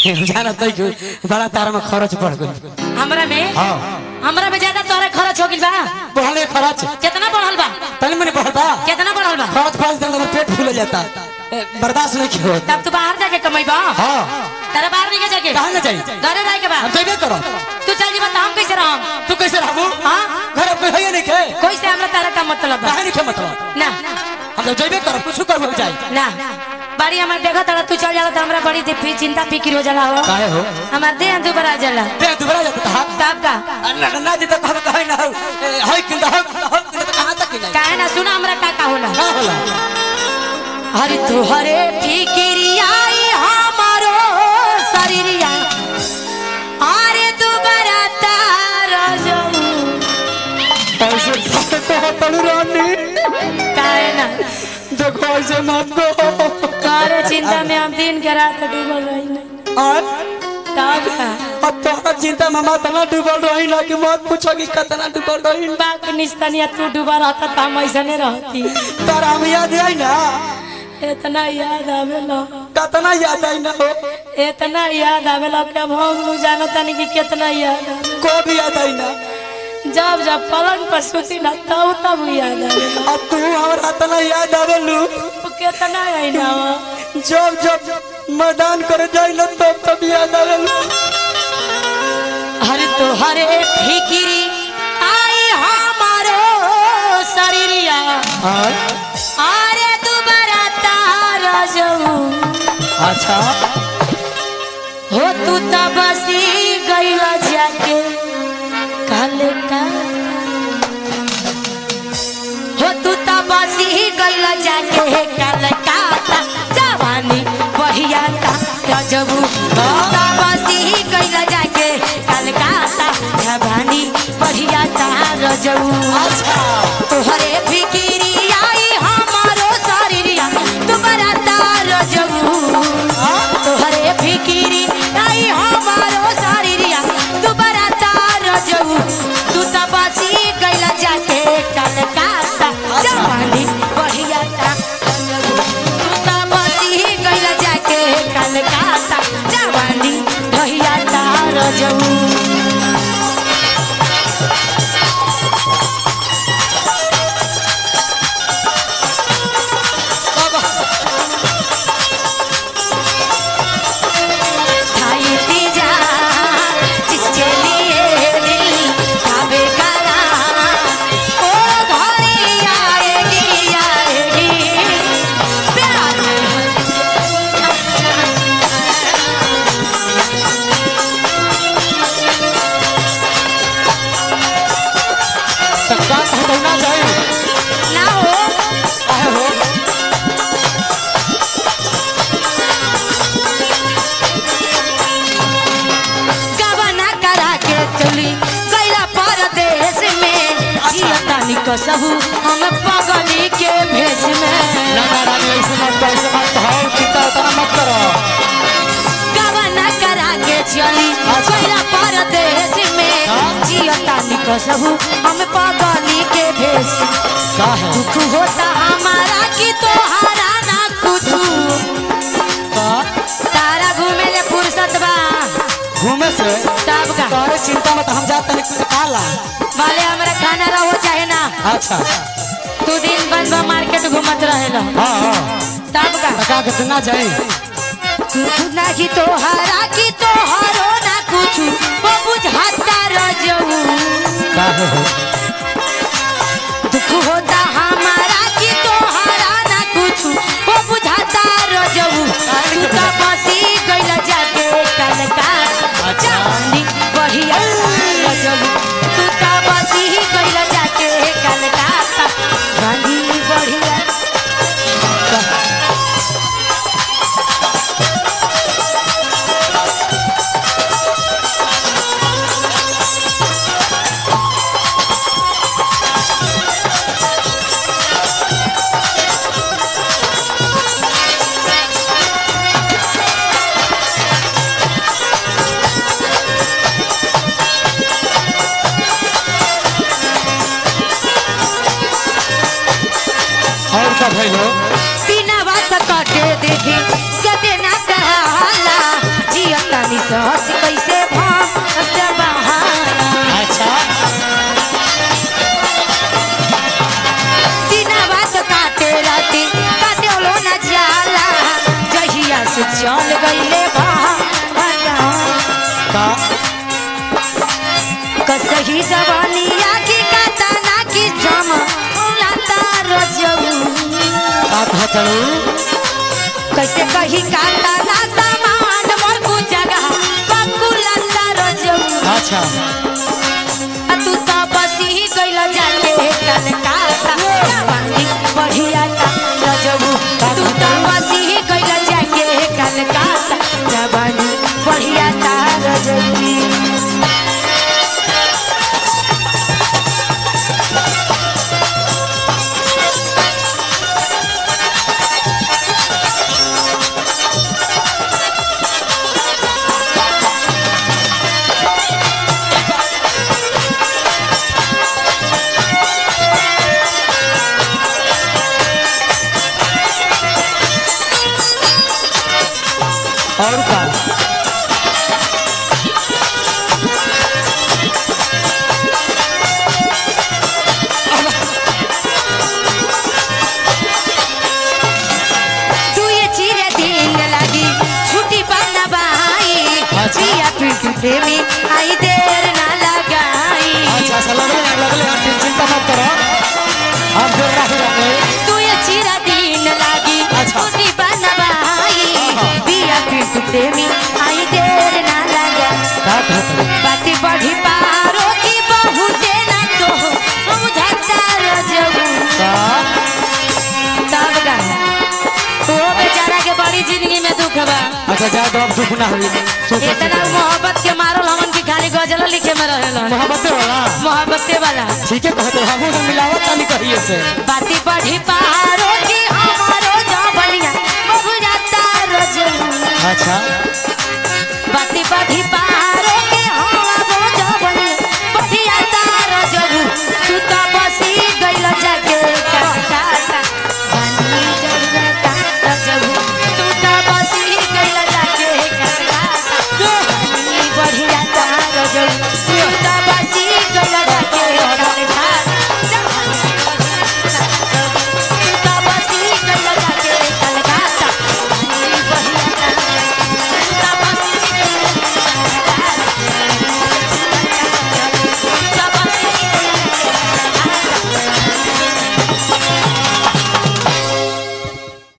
जाना तो क्यों बड़ा तारा में खर्च पड़ गई हमरा में हाँ हमरा में ज्यादा तोरे खर्च हो गइल बा बढ़ले खर्च कितना बढ़ल बा तनी मनी बढ़ता कितना बढ़ल बा खर्च पाँच दिन में पेट फूल जाता ए, बर्दाश्त नहीं क्यों होता तब तू बाहर जाके कमाइबा हाँ तेरा बाहर नहीं जाके कहाँ ना जाए घरे रह के बा हम जइबे करो तू चल जीवा त हम कैसे रहम तू कैसे रहबू हाँ घर पे है नहीं के कोई से हमरा तारा का मतलब बा काहे नहीं के मतलब ना हम तो जइबे करो कुछ करबो जाए ना बाड़ी हमार देखा तारा तू चल जाला त हमरा बड़ी दिफी चिंता फिक्र हो जाला हो काहे हो हमार देह दुबरा जाला दे दुबरा जाता था तब का ना ना जी तो कहे कहे ना हो ए, है किंदा हो हो किंदा तो कहां तक नहीं काहे ना सुना हमरा का का होला का होला हरि तुहरे फिकिरियाई हमारो शरीरिया अरे दुबरा तारा जाऊ ऐसे कहते तनु रानी काहे ना देखो ऐसे मत को कारे चिंता में हम दिन के रात डूबल रही नहीं और तब का अब तो चिंता में मत ना डूबल रही ना कि मत पूछो कि कितना डूबल रही बाक निस्तनिया तू डूबा रहता त हम ऐसे नहीं रहती तारा हम याद आई ना इतना याद आवेला कितना याद आई ना हो इतना याद आवेला कि अब हम लोग जानता नहीं कि कितना याद आवेला को भी याद आई ना जब जब पलंग पर सुती ना तब तब याद आवेला अब तू हमारा इतना याद आवेलू वो कितना आई ना जब जब मैदान करे जाई ना तब तब याद आवेलू हरे तो हरे फिकिरी आई हमारो शरीरिया हाँ अरे दुबारा तारा जाऊ अच्छा हो तू त बसी गईला जाके काले का हो तू त बसी गईला जाके काले का जवानी बढ़िया का गजबू हो त बसी गईला जाके काले का जवानी बढ़िया का रजबू अच्छा तोहरे फिकिरी आई हमारो शरीरिया तुम्हारा तार जबू तोहरे फिकिरी आई हमारो शरीरिया तुम्हारा तार जबू तू त बसी गइला जाके कलकत्ता जवानी बढ़िया ता रजबू। तू त बसी गइला जाके कलकत्ता जवानी बढ़िया ता रजबू खाई पी जा जिसके लिए दिल काबे करा ओ घड़ी आएगी आएगी प्यार तो का कहते ना जाए ना हो काहे हो गबना करा के चली गैला परदेश में जियतानी कसहू हम पगली के भेष में ना ना रानी ऐसे मत करो ऐसे मत कहो चिंता उतना मत करो गबना करा के चली गैला परदेश में जियतानी कसहू हम पगली के भेष का है दुख होता हमारा कि तोहारा ना कुछ का तारा घूमे ले फुर्सत बा घूमे से तब का तोरे चिंता मत हम जाते नहीं कुछ खाला भले हमरा खाना रहो चाहे ना अच्छा तू दिन बंद बा मार्केट घूमत रहेला हाँ हाँ तब का तो का कहते ना जाए दुख नाही तोहारा कि तोहारो ना कुछ वो बुझाता रजऊ का है हो दुख होता हमारा कि तोहारा ना कुछ वो बुझाता रजऊ तू तो बसी गइला जाके कलका जानी बढ़िया रजऊ तू तो बसी गइला जाके कलका जानी बढ़िया चल गईले बाहर का कसही जवानिया की कातना की जम लाता रजऊ का कहतलू कैसे कही कातना सामान मोर कु जगह पप्पू लाता रजऊ अच्छा आ तू तो बसी गइल जाके कलकत्ता जवानी बढ़िया ता रजऊ तू तो बसी गइल जाके कलकत्ता जवानी बढ़िया ता रजऊ और का तू ये चिरे दिन लगी छुट्टी पाना बाई अच्छा। पिया पिंटू प्रेमी आई देर ना लगाई अच्छा अच्छा लगले लगले आप चिंता मत करो हम जोर रखे रखे तू ये चिरा दिन लगी अच्छा। छुट्टी पाना बाई आहा। पिया पिंटू प्रेमी आई देर ना लगा का कहतलू बाती बढ़ी पारो की बहुते ना तो बुझाता रजऊ का तब गा ओ बेचारा के बड़ी जिंदगी में दुख बा अच्छा जा दो अब दुख ना हुई सुख इतना मोहब्बत के मारल हमन की खाली गजल लिखे में रहेलन मोहब्बत वाला मोहब्बते वाला ठीक है कहते हम तो मिलावट वाली कहिए से बाती बढ़ी पहाड़ों की हमारो जबलिया बहु जाता रजऊ अच्छा बाती बढ़ी पहाड़ों